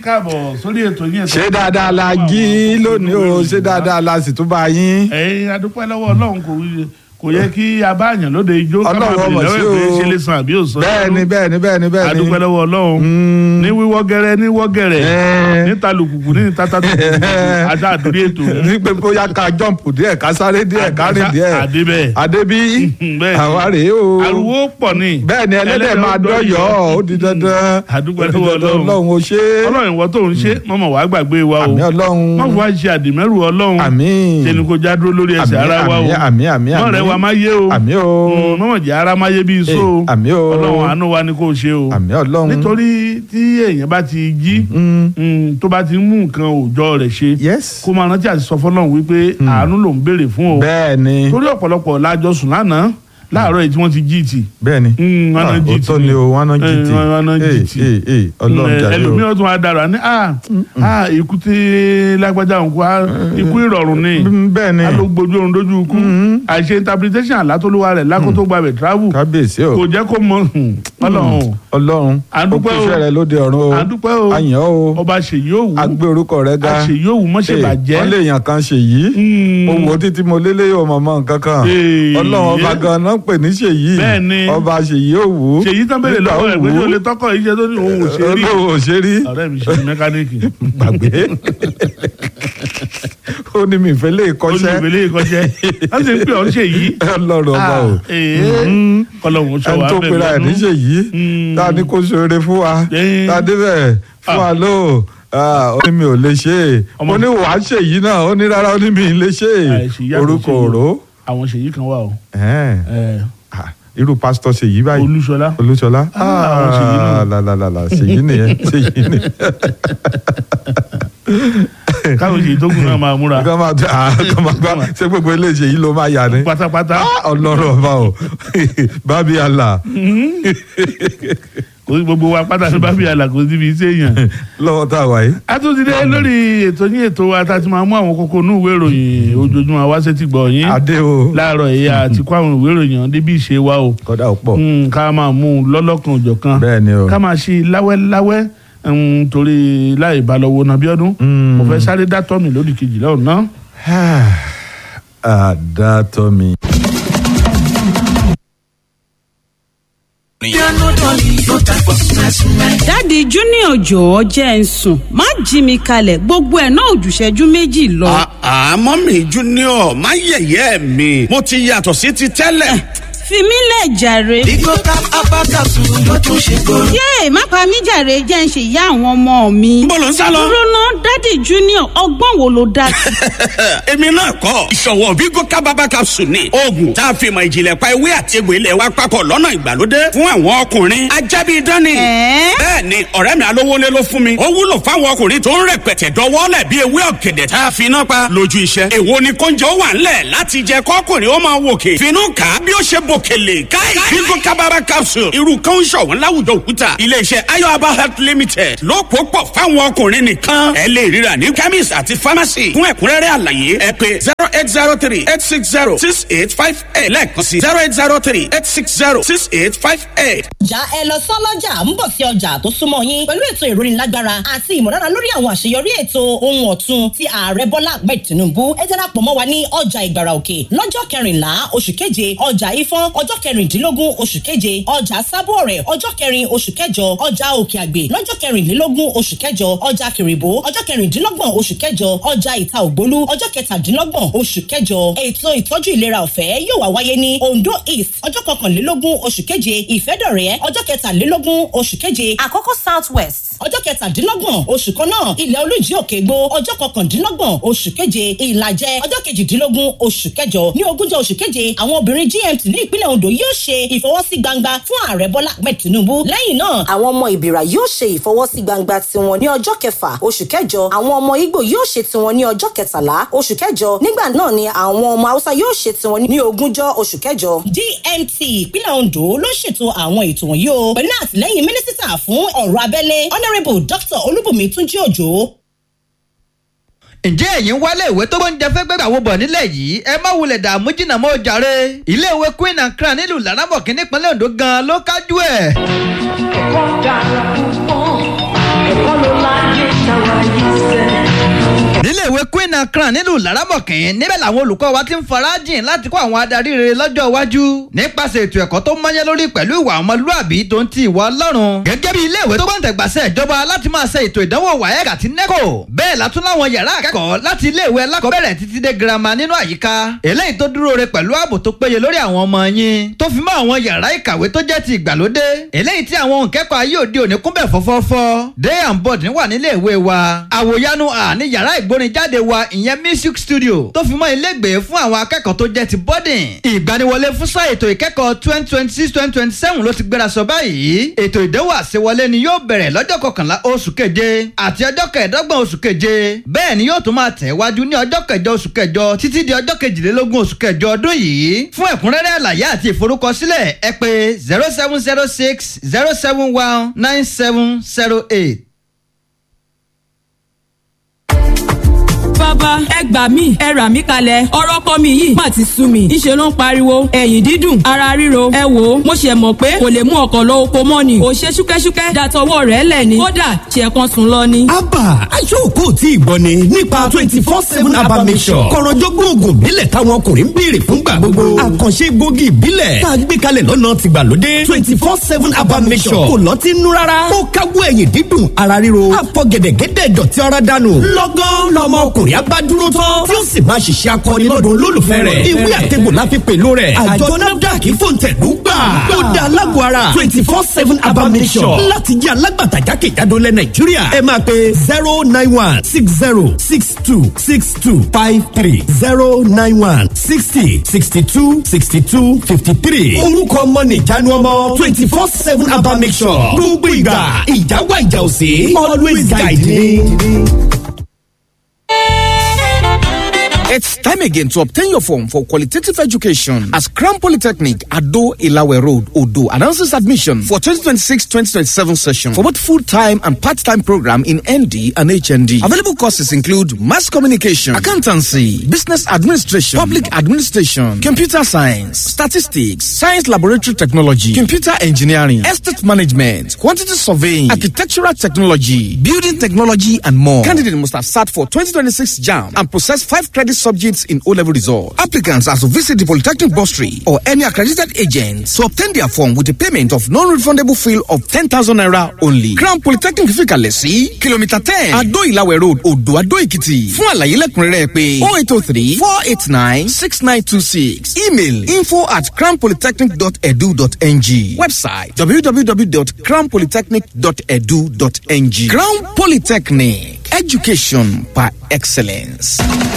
káàbọ̀ sórí ètò yín ètò ṣé dáadáa la jí lónìí o ṣé dáadáa la sì tún bá yín. ẹ̀yin adúpẹ́ lọ́wọ́ ọlọ́run kò kò yẹ kí abáàyàn lóde ijó ká máa Ọlọ́run bèrè ọmọ sí lọ́wọ́ o. pé ṣe lè san àbí ò san. bẹ́ẹ̀ni bẹ́ẹ̀ni bẹ́ẹ̀ni bẹ́ẹ̀ni. adúpẹ́ lọ́wọ́ ọlọ́run ní wíwọ́ gẹ́rẹ́ ní wọ́ gẹ́rẹ́ Ẹ́ẹ́. níta lùkùkù ní tata tó àti àdúrí ètò ní pé bóyá ká jọ́ǹpù díẹ̀ ká sáré díẹ̀ ká rìn díẹ̀. àdébẹ̀ àdébí Bẹ́ẹ̀ni. àwa rèé o. ariwo pọ̀ ní. bẹ́ẹ̀ni ẹlẹ́dẹ̀ máa dọ́yọ̀ ó di dandan. Àdúpẹ́ Ó di lọ́wọ́ dandan, Ọlọ́run. ọlọ́run ó ṣe é. ọlọ́run ìwọ tó ń ṣe mọ́mọ́ wàá gbàgbé wa o àmì ọlọ́run. mọ́ fún wa ṣe àdìmẹ́rù ọlọ́run àmín. ṣe ni kò já dúró lórí ẹsẹ̀ Àmín, ara wa o àmín, àmín, àmín, mọ́ rẹ̀ àmín. wa máa yé o àmì o. Mm, mọ́mọ́ jẹ́ ara máa yé bí iṣó o Eh, àmín o. ọlọ́run àánú wa ni kò ṣe o àmì ọlọ́run. nítorí tí èèyàn bá ti jí Mm, mm, tó bá ti mú nǹkan òòjọ́ rẹ̀ ṣe yes. kó máa rántí àti sọ fọlọ́run wípé àánú ló ń béèrè fún o bẹ́ẹ̀ni torí ọ̀pọ̀lọpọ̀ lájọ sùn lánàá láàárọ̀ yìí tí wọ́n ti jí tì bẹ́ẹ̀ni. Mm, wọn náà jí tì òótọ́ ni o wọn náà jí Eh, tì. wọn náà jí tì. Eh, eh, eh, ọlọ́run jàre o. ẹlòmíràn tún wá dára ní ah ah ikú tí lágbájá òun kú ah, ikú ìrọ̀rùn ni Mm, bẹ́ẹ̀ni. a ló gbójú oorun dójú ikú àìṣe interpretation àlátólúwa rẹ̀ lákòótó gbàgbé travel kábíyèsí o. kò jẹ́ kó mọ hmm, ọlọ́run ọlọ́run À ń dúpẹ́ ó o. kúṣẹ́ rẹ lóde ọ̀run o à ń dúpẹ́ o àyàn o ọba ṣèyí òwú agbé orúkọ rẹ ga àṣèyí òwú mọ́ṣẹ́ Eh, bàjẹ́ wọ́n lè yàn kan ṣèyí Hmm. mo wò ó títí mo lélẹ́ yóò mọ̀ mọ́ nǹkan kan Eh, ọlọ́run ọba yeah. gan náà pè ní ṣèyí Bẹ́ẹ̀ni. ọba ṣèyí òwú ṣèyí tán bèrè nígbà lọ́wọ́ ẹ̀ pé òwú, ṣé o lè tọ́kọ̀ yìí ṣe tó ní òun ò ṣe rí olóhùn ò ṣe rí ọ̀rẹ́ mi ṣe mẹkáníìkì gbàgbé ó ní mi ìfẹ́ lè ó ní kọ́ṣẹ́ ìwélé ìkọ́ṣẹ́ wọ́n sì ń pè ọ́ ń ṣèyí ọlọ́run ọba o kọlọ́hún sọ ẹni wà tó bẹ́ẹ̀ pera ẹ̀ ní lọ́dún. ṣèyí Mm. tá a ní kó ṣoore fún wa Eh. tá a débẹ̀ fún wa ló ó ní mi ò lè ṣe é Ọmọ- ó ní wàá ṣèyí náà ó ní rárá ó ní mi ì lè ṣe é Àìṣèyí àti orúkọ ṣèyí. òró àwọn ṣèyí kan wà o Ẹ̀ẹ́n. Eh, Ah, irú pásítọ̀ ṣèyí báyìí olúṣọlá olúṣọlá Ah, àwọn ṣèyí náà. làlàlà ṣèyí nìyẹn ṣèyí nìyẹn káwọn ṣèyí tó kù náà máa múra kọ́ máa ah, kọ́ máa gbá ṣé gbogbo eléyìí yìí ló máa yà ni pátápátá Ah, ọlọ́run ọba o bábí àlà kò sí gbogbo wa pátá ní bábí àlà kò síbi iṣẹ́ èèyàn. lọ́wọ́ tá a wà yìí. a tún ti dé lórí ètò yín ètò wa tá a ti máa mú àwọn kókó inú ìwé ìròyìn ojoojúmọ́ wá sétí gbọ̀ yín adé o láàárọ̀ yìí àti kó àwọn ìwé ìròyìn ọ̀hún débi ìṣe wa o kọ́dà ó pọ̀ Mm, ká máa mú un lọ́lọ́kan òjọ̀kan bẹ́ẹ̀ ni o ká máa ṣe láwẹ́láwẹ́ mm, torí láì bá lọ́wọ́ náà bíọ́dún Mm. mo fẹ́ sáré dátọ́ mi lódì kejì lọ́hùn náà. àdàtọ̀ mi. dádì junior jọ̀ọ́ jẹ́ ń sùn má jí mi kalẹ̀ gbogbo ẹ̀ náà ò jù ìṣẹ́jú méjì lọ. àmọ́ mi junior má yẹ̀yẹ́ mi mo ti yàtọ̀ sí ti tẹ́lẹ̀. fi mí lẹ̀ jàre. Bigo cap abakasu ló tún ṣe kóró. yéè má pa mí jàre jẹ́ ń ṣe ìyá àwọn ọmọ mi. Níbo ló ń sá lọ? dúró ná dádì junior ọgbọ́n wo ló dá sí. èmi náà kọ́ ìṣọ̀wọ́ Bigo kábàbà capsule ni oògùn tá a fi mọ̀ ìjìnlẹ̀ pa ewé àti egbò ilẹ̀ wa papọ̀ lọ́nà ìgbàlódé fún àwọn ọkùnrin ajábí dání. Ẹ̀ẹ́? bẹ́ẹ̀ ni ọ̀rẹ́ mi alówólé ló fún mi ó wúlò fáwọn ọkùnrin tó ń rẹpẹtẹ dọwọ́lẹ̀ bí ewé ọ̀gẹ̀dẹ̀ tá a fi iná pa lójú iṣẹ́. èwo ni kóúnjẹ ó wà ńlẹ̀ láti jẹ kọ́kùnrin ó máa wòkè finú kà á bí ó ṣe bòkèlè káì Bigo kábàbà capsule irú kan ń ṣọ̀wọ́n láwùjọ òkúta iléeṣẹ́ ayọ̀aba health limited ló pò pọ̀ fáwọn ọkùnrin nìkan ẹ lè ríra ní chemist àti pharmacy fún ẹ̀kúnrẹ́rẹ́ àlàyé ẹ pé zero eight zero three eight six zero six eight five eight lẹ́ẹ̀kan sí zero eight zero three eight six zero six eight five eight. ọjà ẹ lọ sọ́lọ́jà ń bọ̀ sí ọjà tó súnmọ́ yín pẹ̀lú ètò ìrónilágbára àti ìmọ̀lára lórí àwọn àṣeyọrí ètò ohun ọ̀tun ti ààrẹ bọ́lá ahmed tinubu ẹ darapọ̀ mọ́ wa ní ọjà ìgbàrà òkè lọ́jọ́ kẹrìnlá oṣù keje ọjà ifọ̀n ọjọ́ kẹrìndínlógún oṣù keje ọjà sábọ̀ọ̀rẹ̀ ọjọ́ kẹrin oṣù kẹjọ ọjà òkè àgbè lọ́jọ́ kẹrìnlélógún oṣù kẹjọ ọjà kìrìbó ọjọ́ kẹrìndínlọ́gbọ̀n oṣù kẹjọ ọjà ìta ògbólú ọjọ́ kẹtàdínlọ́gbọ̀n oṣù kẹjọ ètò ìtọ́jú ìlera ọ̀fẹ́ yóò wá wáyé ní ondo east ọjọ́ kọkànlélógún oṣù keje ìfẹ́dọ̀rẹ́ ọjọ́ kẹtàlélógún oṣù keje àkọ́kọ́ south west ọjọ́ kẹtàdínlọ́gbọ̀n oṣù kan náà ilẹ̀ olújí òkè gbó ọjọ́ kọkàndínlọ́gbọ̀n oṣù keje ìlàjẹ ọjọ́ kejìdínlógún oṣù kẹjọ ní ogúnjọ́ oṣù keje àwọn obìnrin gmt ní ìpínlẹ̀ ondo yóò ṣe ìfọwọ́sí gbangba fún ààrẹ bọ́lá ahmed tinubu lẹ́yìn náà àwọn ọmọ ìbìrà yóò ṣe ìfọwọ́sí gbangba tiwọn ní ọjọ́ kẹfà oṣù kẹjọ àwọn ọmọ ìgbò yóò ṣe tiwọn ní ọjọ́ kẹtàlá oṣù kẹjọ nígbà náà ni àwọn ọmọ haúsá yóò ṣe tiwọn ní ogúnjọ́ oṣù kẹjọ. gmt ìpínlẹ̀ ondo ló ṣètò àwọn ètò wọ̀nyí o pẹ̀lú àtìlẹ́yìn mínísítà fún ọ̀rọ̀ abẹ́lé honourable dr olúbùnmi túnjí òjò ǹjẹ́ ẹ̀yin wálé ìwé tó gbóúnjẹ fẹ́ gbẹ́gbà wo bọ̀ nílẹ̀ yìí ẹ má wulẹ̀ dààmú jìnnà mọ́ jàre iléèwé queen and crown nílùú laramọ̀kì nípínlẹ̀ ondo gan ló kájú ẹ̀. ẹ̀kọ́ dára púpọ̀ ẹ̀kọ́ ló láyé and crown nílùú laramọ̀kín níbẹ̀ làwọn olùkọ́ wa ti ń farajìn láti kó àwọn adarí rere lọ́jọ́ iwájú nípasẹ̀ ètò ẹ̀kọ́ tó mọ́yẹ́ lórí pẹ̀lú ìwà ọmọlúàbí tó ń ti ìwà ọlọ́run gẹ́gẹ́ bí iléèwé tó gbọ́ǹtẹ̀gbàsẹ̀ ìjọba láti máa ṣe ètò ìdánwò waec àti neco bẹ́ẹ̀ la tún láwọn yàrá akẹ́kọ̀ọ́ láti iléèwé alákọ̀ọ́bẹ̀rẹ̀ títí dé girama nínú àyíká eléyìí tó dúró re pẹ̀lú ààbò tó péye lórí àwọn ọmọ yín tó fi mọ́ àwọn yàrá ìkàwé tó jẹ́ ti ìgbàlódé eléyìí tí àwọn òǹkẹ́kọ̀ọ́ ayé òde òní kúnbẹ̀ fọ́fọ́fọ́ day and board wà nílé ìwé wa àwòyanu à ní yàrá ìgbórinjáde wa ìyẹn music studio tó fi mọ́ ilégbèé fún àwọn akẹ́kọ̀ọ́ tó jẹ́ ti boarding ìgbaniwọlé fún sáà ètò ìkẹ́kọ̀ọ́ twenty twenty six twenty twenty seven ló ti gbéra sọ báyìí ètò ìdánwò àṣewọlé ni yóò bẹ̀rẹ̀ lọ́jọ́ kọkànlá oṣù keje àti ọjọ́ kẹẹ̀ẹ́dọ́gbọ̀n oṣù keje bẹ́ẹ̀ ni yóò tún máa tẹ̀ wájú ní ọjọ́ kẹjọ oṣù kẹjọ títí di ọjọ́ kejìlélógún oṣù kẹjọ ọdún yìí fún ẹ̀kúnrẹ́rẹ́ àlàyé àti ìforúkọsílẹ̀ ẹ pè zero seven zero six zero seven one nine seven zero eight. bàbá ẹ gbà mí ẹ rà mí kalẹ̀ ọ̀rọ̀ kọ́ mi yìí má ti sú mi ńṣe ló ń pariwo ẹ̀yìn dídùn ara ríro ẹ wò ó mo ṣe mọ̀ pé kò lè mú ọkọ̀ lọ oko mọ́ ni ò ṣe ṣúkẹ́ṣúkẹ́ dàtọwọ́ rẹ̀ lẹ̀ ni kódà ṣe kan sùn lọ ni. abba aṣọ́kò tí ìgbọ́ ni nípa twenty four seven abba mission kọ̀rọ̀jọ́gbọ́n oògùn ìbílẹ̀ táwọn ọkùnrin ń béèrè fúngbà gbogbo àkànṣe gbòógì ìbílẹ̀ tá a gbé kalẹ̀ lọ́nà tìgbàlódé twenty four seven abba mission kò lọ́ọ́ ti nú rárá ó káwọ́ ẹ̀yìn dídùn ara ríro àfọ̀gẹ̀dẹ̀gẹ̀dẹ̀ dọ̀tí ara dànù lọ́gán lọ́mọ ọkùnrin abá dúró tán tí ó sì máa ṣiṣẹ́ akọni lọ́dún olólùfẹ́ rẹ̀ ìwé àtẹ̀gbò la fi pẹ̀lú rẹ̀ àjọ nafdac fòǹtẹ̀lú gbà tó da alágọ̀ ara twenty four seven abamisọ̀ láti jẹ́ alágbàtà jákèjádò lẹ̀ nàìjíríà ẹ máa pe zero nine one six zero six two six two five three zero nine one sixty sixty two sixty two fifty three orúkọ ọmọ nìjánu ọmọ twenty four seven abamisọ̀ gbogbo ìgbà ìjáwá ìjà òsè always guide me. It's time again to obtain your form for qualitative education as Crown Polytechnic Ado Ilawe Road, Odo announces admission for 2026-2027 session for both full-time and part-time program in ND and HND. Available courses include mass communication, accountancy, business administration, public administration, computer science, statistics, science laboratory technology, computer engineering, estate management, quantity surveying, architectural technology, building technology, and more. Candidate must have sat for 2026 JAM and possess five credit subjects in O-level results. Applicants are to visit the Polytechnic Bursary or any accredited agent to obtain their form with a payment of non-refundable fee of 10,000 naira only. Crown Polytechnic Fikalesi, Kilometer 10, Ado Ilawe Road, Odo Ado Ekiti. Fún àlàyé lẹ́kùnrẹ́rẹ́ pé 0803 489 6926. Email info at crownpolytechnic.edu.ng. Website www.crownpolytechnic.edu.ng. Crown Polytechnic, education by excellence.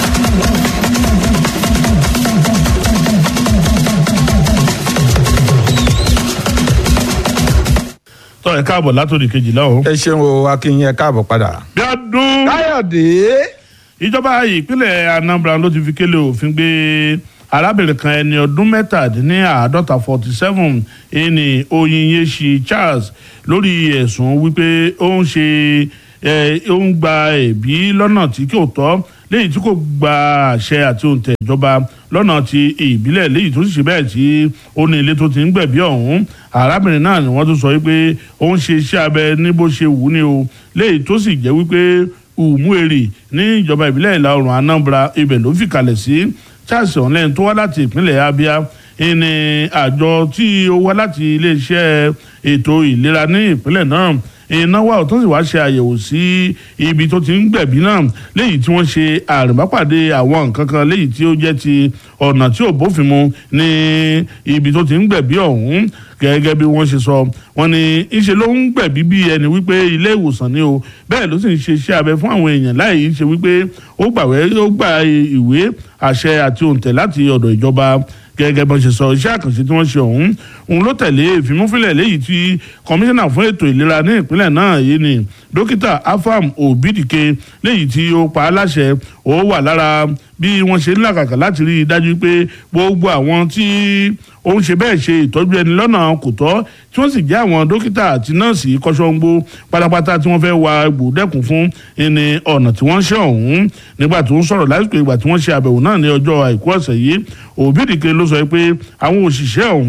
tọ́ ẹ káàbọ̀ látòdì kejìlá o. ẹ ṣeun o akínyìn ẹ káàbọ̀ padà. bí ọdún káyọ̀dé. ìjọba ìpínlẹ̀ anambra ló ti fi kélé òfin gbé arábìnrin kan ẹni ọdún mẹ́tàdínláàádọ́ta forty seven ẹni oyinyeshi charles lórí ẹ̀sùn wípé ó ń ṣe ó ń gba ẹ̀bí lọ́nà tí kò tọ́ léyìí tí kò gba àṣẹ àti òǹtẹ̀ ìjọba lọ́nà ti ìbílẹ̀ léyìí tó sì ṣe bẹ́ẹ̀ tí ó ní ilé tó ti ń gbẹ̀bí ọ̀hún arábìnrin náà ni wọ́n tún sọ wípé ó ń ṣe iṣẹ́ abẹ ní bó ṣe wù ú ni o léyìí tó sì jẹ́ wípé umueri ní ìjọba ìbílẹ̀ ìlà oòrùn anambra ibẹ̀ ló fi kalẹ̀ sí charles ọ̀nlẹ́yìn tó wá láti ìpínlẹ̀ abia ìní àjọ tí ó wá láti iléeṣẹ́ ètò ìlera ní ìpínlẹ̀ náà ìnáwó àwọn tó sì wá ṣe àyẹ̀wò sí ibi tó ti ń gbẹ̀bí náà léyìí tí wọ́n ṣe àrùbápàdé àwọn nǹkan kan léyìí tí ó jẹ́ ti ọ̀nà tí ò bófin mu ní ibi tó ti ń gbẹ̀bí ọ̀hún gẹ́gẹ́ bí wọ́n ṣe sọ wọ́n ní ìṣe ló ń gbẹ̀bí bí ẹni wípé ilé ìwòsàn ni o bẹ́ẹ̀ ló sì ń ṣe iṣẹ́ abẹ fún àwọn èèyàn láì ṣe wípé ó gbàwé ó gba ìwé àṣẹ àti òǹtẹ̀ láti ọ̀dọ̀ ìjọba gẹ́gẹ́ bọ́n ṣe sọ iṣẹ́ àkànṣe tí wọ́n ṣe ọ̀hún òun ló tẹ̀lé ìfimúfilẹ̀ léyìí tí kọmíṣánná fún ètò ìlera ní ìpínlẹ̀ náà yìí ni dókítà afam obidike léyìí tí ó pa á láṣẹ ó wà lára bí wọ́n ṣe ń làkàkà láti rí i dájú pé gbogbo àwọn tí ó ń ṣe bẹ́ẹ̀ ṣe ìtọ́jú ẹni lọ́nà kò tọ́ tí wọ́n sì jẹ́ àwọn dókítà àti nọ́ọ̀sì kọ́sọ́ngbó pátápátá tí wọ́n fẹ́ wa gbòdẹ́kùn fún ẹni ọ̀nà tí wọ́n ṣe ọ̀hún nígbà tó ń sọ̀rọ̀ lásìkò ìgbà tí wọ́n ṣe àbẹ̀wò náà ní ọjọ́ àìkú ọ̀sẹ̀ yìí òbídìke ló sọ pé àwọn òṣìṣẹ́ ọ̀hún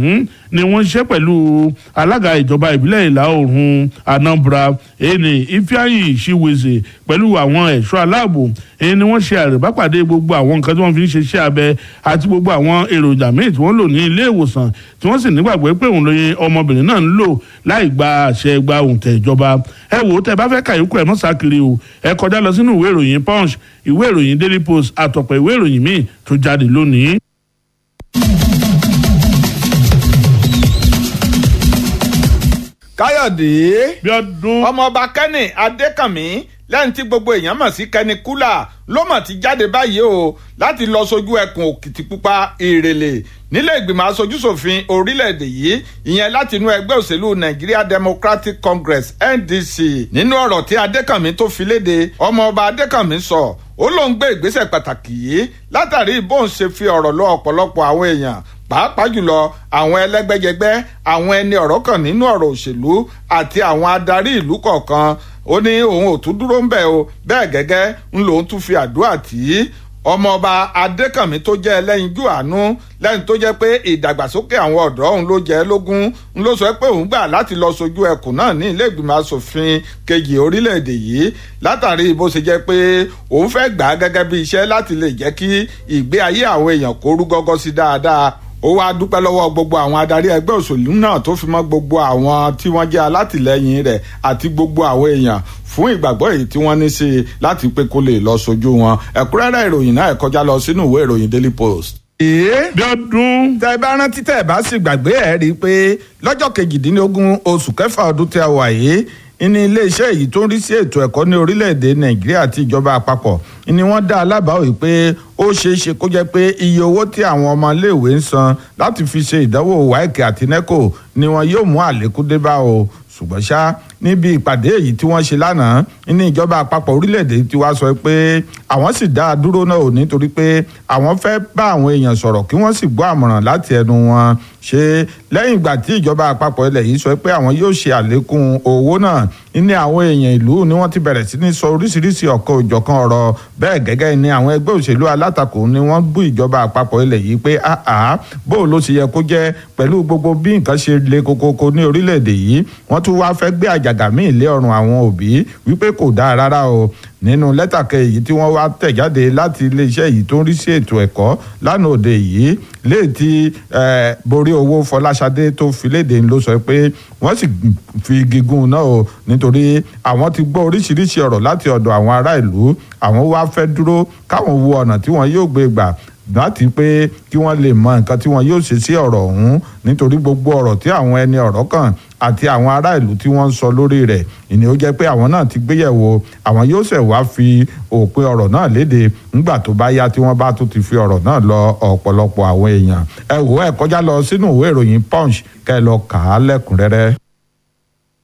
ni wọ́n ṣiṣẹ́ pẹ̀lú alága ìjọba ìbílẹ̀ ìlà oòrùn anambra ẹni ifeanyi shiweze pẹ̀lú àwọn ẹ̀ṣọ́ aláàbò èyí ni wọ́n ṣe àrèbápàdé gbogbo àwọn nǹkan tí wọ́n fi ń ṣe iṣẹ́ abẹ àti gbogbo àwọn èròjà míì tí wọ́n lò ní ilé ìwòsàn tí wọ́n sì nígbàgbọ́ pé òun lóye ọmọbìnrin náà ń lò láì gba àṣẹ gba òǹtẹ̀ ìjọba ẹ wò ó tẹ bá fẹ́ kàyókù ẹ̀ mọ́ sákiri o ẹ kọjá lọ sínú ìwé ìròyìn punch ìwé ìròyìn daily post àtọ̀pọ̀ ìwé ìròyìn míì tó jáde lónìí. káyọ̀dé bíọ́dún ọmọọba kẹ́nì adékànmí lẹ́yìn tí gbogbo èèyàn mọ̀ sí kẹ́ni kúlà ló mọ̀ ti jáde báyìí o láti lọ sojú ẹkùn òkìtìpupa ìrèlè nílé ìgbìmọ̀ aṣojúṣòfin orílẹ̀-èdè yìí ìyẹn láti inú ẹgbẹ́ òṣèlú nigeria democratic congress ndc nínú ọ̀rọ̀ tí adékànmí tó fi léde ọmọọba adékànmí sọ ó lóun gbé ìgbésẹ̀ pàtàkì yìí látàrí bóun ṣe fi ọ̀rọ̀ lọ ọ̀pọ̀lọpọ̀ àwọn èèyàn pàápàá jùlọ àwọn ẹlẹ́gbẹ́jẹgbẹ́ àwọn ẹni ọ̀rọ̀ kan nínú ọ̀rọ̀ òṣèlú àti àwọn adarí ìlú kọ̀ọ̀kan ó ní òun ò tún dúró ń bẹ̀ o bẹ́ẹ̀ gẹ́gẹ́ ń lòun tún fi àdúrà tì í ọmọọba adékànmí tó jẹ́ ẹlẹ́yinjú àánú lẹ́yìn tó jẹ́ pé ìdàgbàsókè àwọn ọ̀dọ́ òun ló jẹ́ lógún ń ló sọ pé òun gbà láti lọ sojú ẹkùn náà ní ilé ìgbìmọ̀ asòfin kejì orílẹ̀-èdè yìí látàrí bó ṣe jẹ́ pé òun fẹ́ gbà á gẹ́gẹ́ bí iṣẹ́ láti lè jẹ́ kí ìgbé ayé àwọn èèyàn kó rú gọ́gọ́ sí dáadáa ó wáá dúpẹ́ lọ́wọ́ gbogbo àwọn adarí ẹgbẹ́ òṣèlú náà tó fi mọ́ gbogbo àwọn tí wọ́n jẹ́ alátìlẹyìn rẹ̀ àti gbogbo àwọn èèyàn fún ìgbàgbọ́ èyí tí wọ́n ní sí i láti pé kó lè lọ sojú wọn ẹ̀kúnrẹ́rẹ́ ìròyìn náà ẹ̀ kọjá lọ sínú ìwé ìròyìn daily post. ee bíọ́dún tẹ bá rántí tẹ bá sì gbàgbé ẹ rí i pé lọ́jọ́ kejìdínlógún oṣù kẹfà ọdún tí a wà yìí ní iléeṣẹ́ èyí tó ń rí sí ètò ẹ̀kọ́ ní orílẹ̀-èdè nàìjíríà àti ìjọba àpapọ̀ ni wọ́n dá alábàá wí pé ó ṣeé ṣe kó jẹ́ pé iye owó tí àwọn ọmọléèwé ń san láti fi ṣe ìdánwò wáìkì àti nẹ́kò ni wọn yóò mú àlékún dé bá o ṣùgbọ́n ṣá níbi ìpàdé èyí tí wọ́n ṣe lánàá ní ìjọba àpapọ̀ orílẹ̀-èdè tí wàá sọ pé àwọn sì dá a dúró náà ò nítorí pé àwọn fẹ́ bá àwọn èèyàn sọ̀rọ̀ kí wọ́n sì gbọ́ àmọ̀ràn láti ẹnu wọn ṣe lẹ́yìn ìgbà tí ìjọba àpapọ̀ ilẹ̀ yìí sọ pé àwọn yóò ṣe àlékún owó náà ní àwọn èèyàn ìlú ni wọ́n ti bẹ̀rẹ̀ sí ní sọ oríṣiríṣi ọ̀kan òjọ̀kan ọ̀rọ̀ bẹ́ẹ̀ gẹ́gẹ́ ni àwọn ẹgbẹ́ òṣèlú alátakò ni wọ́n bú ìjọba àpapọ̀ ilẹ̀ yìí pé àá bó ló ṣe yẹ kó jẹ́ pẹ̀lú gbogbo bí nǹkan ṣe le kokoko ní orílẹ̀-èdè yìí wọ́n tún wá fẹ́ gbé àjàgà míì lé ọrùn àwọn òbí wípé kò dáa rárá o nínú lẹ́tà kan èyí tí wọ́n wá tẹ̀ jáde láti iléeṣẹ́ yìí tó ń rí sí ètò ẹ̀kọ́ lánàá òde yìí léè tí borí owó fọláṣadé tó fi léde ló sọ pé wọ́n sì fi gígùn náà o nítorí àwọn ti gbọ́ oríṣiríṣi ọ̀rọ̀ láti ọ̀dọ̀ àwọn ará ìlú àwọn wá fẹ́ dúró káwọn wo ọ̀nà tí wọ́n yóò gbé gbà láti pé kí wọ́n lè mọ nǹkan tí wọ́n yóò ṣe sí ọ̀rọ̀ ọ̀hún nítorí gbogbo ọ̀rọ̀ tí àwọn ẹni ọ̀rọ̀ kàn àti àwọn ará ìlú tí wọ́n ń sọ lórí rẹ̀ ìní ó jẹ́ pé àwọn náà ti gbéyẹ̀wò àwọn yóò ṣẹ̀ wá fi òpin ọ̀rọ̀ náà léde ńgbà tó bá yá tí wọ́n bá tún ti fi ọ̀rọ̀ náà lọ ọ̀pọ̀lọpọ̀ àwọn èèyàn ẹ wò ẹ kọjá lọ sínú ìwé ìròyìn punch kẹ́ ẹ lọ kà á lẹ́kùnrẹ́rẹ́.